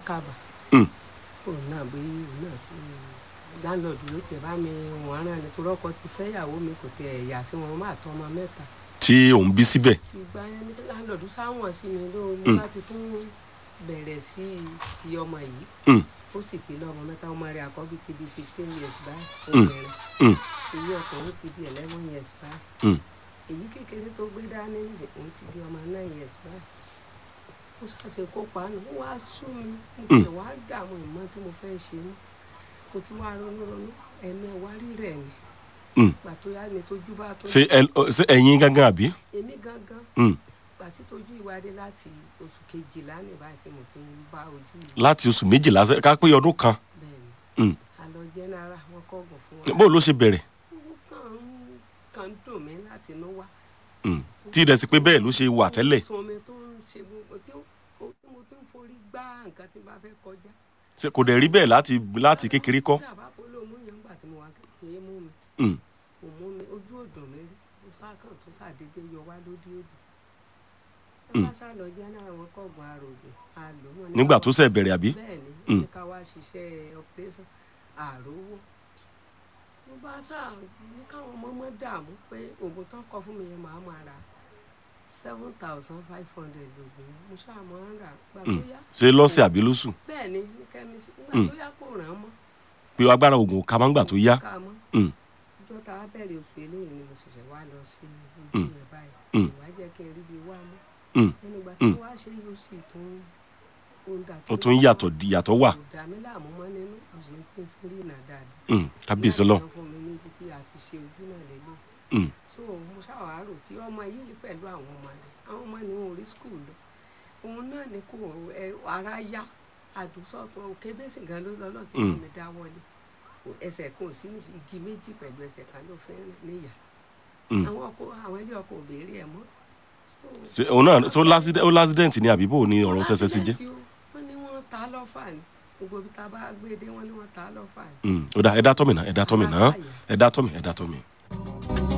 kábà Mm. òun náà bí òun náà sí láńlọ́ọ̀dù ló tẹ̀ bá mi wọ́n rán ni torí ọkọ ti fẹ́ ìyàwó mi kò tẹ̀ ẹ̀yà sí wọn máa tọ́ ọmọ mẹ́ta tí òun bí síbẹ̀ ìgbà yẹn ni láńlọ́ọ̀dù sáwọn sí mi ló ní Mm. láti tún bẹ̀rẹ̀ sí ti ọmọ yìí Mm. ó sì ti lọ́mọ mẹ́ta ọmọ rẹ̀ àkọ́bí ti di fifteen years báyìí Mm. obìnrin Mm. èyí ọkùnrin ti di eleven years báyìí Mm. èyí kékeré tó gbé dání nìyí òun ti di ọmọ nine years báyìí ó ṣàṣe kópa nù ó wá sú mi mo Mm. tẹ̀ wá dààmú ìmọ̀ tí mo fẹ́ ṣe mú kò tí wàá ronú ronú ẹ̀mí ẹ̀wá rírẹ̀ ni Mm. gbà tó yá ni tójú bá tó ṣé ẹ ṣé ẹ̀yin gángan àbí. èmi gangan Mm. gbà tí tójú ìwádìí láti oṣù kejìlá ní báyìí tí mo ti ń bá ojú yìí láti oṣù méjìlá sẹ́- ká pé ọdún kan bẹ́ẹ̀ ni Mm. àlọ́ jẹ́nara wọn kọ́gùn fún wa bó ló ṣe bẹ̀rẹ̀ ó kàn ń kàn ń dùn mí láti inú wá Mm. tí ìdẹ̀ sí pé bẹ́ẹ̀ ló ṣe wà tẹ́lẹ̀ sun omi tó ń ṣe gbogbo tí ó tí mo tún forí gbá nǹkan tí n bá fẹ́ kọjá. Ṣé kò dẹ̀ rí bẹ́ẹ̀ láti láti kékeré kọ́. Bí àbá polo mú yẹn ńgbà tí mo wà kékeré mú mi Mm. kò mú mi ojú òdùn mi rí mo sákàn tó sàdédé yọ wá lódì òdì. ẹ Mm. bá sá lọ jẹ́ náà àwọn kọ̀ọ̀gùn àrògùn àlò wọn. ní nígbà ká tó wá- ṣẹ̀ bẹ̀rẹ̀ àbí. bẹ́ẹ̀ ni Mm. ní ká wá ṣiṣẹ́ operation àrówó. mo bá sá ní káwọn ọmọ mọ́ dààmú pé oògùn tó ń kọ fún mi yẹn màá máa ra seven thousand five hundred lóògùn yẹn. mo ṣáà máa ń rà gbà tó Mm. yá ṣé lọ́sẹ̀ àbí lóṣù bẹ́ẹ̀ ni ní kẹ́mísì nígbà Mm. tó yá kò ràn án mọ́ pé agbára oògùn ká máa ń gbà tó yá. ká mọ́ Mm. ọjọ́ tá a bẹ̀rẹ̀ oṣù eléyìí ni mo ṣẹ̀ṣẹ̀ wá lọ sí ojú Mm. yẹn báyìí Mm. ìwà jẹ́ kí n rí bí wá mọ́ Mm. ẹnu ìgbà Mm. tí wọ́n á ṣe yóò sì tún ó ń dà ó tún yàtọ̀ di yàtọ̀ wà. kò dà mí láàmú mọ́ nínú ọ̀sẹ̀ tí ń fi rí ìnà dáadáa Mm. kábíyèsí Láti ọlọ́run. yan fún mi níbi tí a ti ṣe ojú náà lélẹ̀ Mm. so mo ṣàwárò tí ọmọ yìí pẹ̀lú àwọn ọmọ rẹ̀ àwọn ọmọ ni wọn ò rí skul lọ òun náà ni kò ẹ ara yá àdùsọ̀tún kébésì gan ló lọ́lọ́ tí Mm. mi dá wọlé Kò- ẹsẹ̀ kan ò sí ní igi méjì pẹ̀lú ẹsẹ̀ kan ló fẹ́ níyà Mm. àwọn ọkọ àwọn ilé ọkọ ò béèrè ẹ̀ mọ́ ṣé òun náà so lásìdẹ́ ó lásìdẹ́ǹtì ni àbí bò ní ọ̀rọ̀ tẹ́sẹ̀ sí jẹ́. Accident o, wọ́n ní wọ́n ta á lọ́fà ni gbogbo ibi tá a bá gbé dé wọ́n ní wọ́n ta á lọ́fà ni Mm. ó dá ẹ dá tọ́mì náà ẹ dá tọ́mì náà ẹ dá tọ́mì ẹ dá tọ́mì.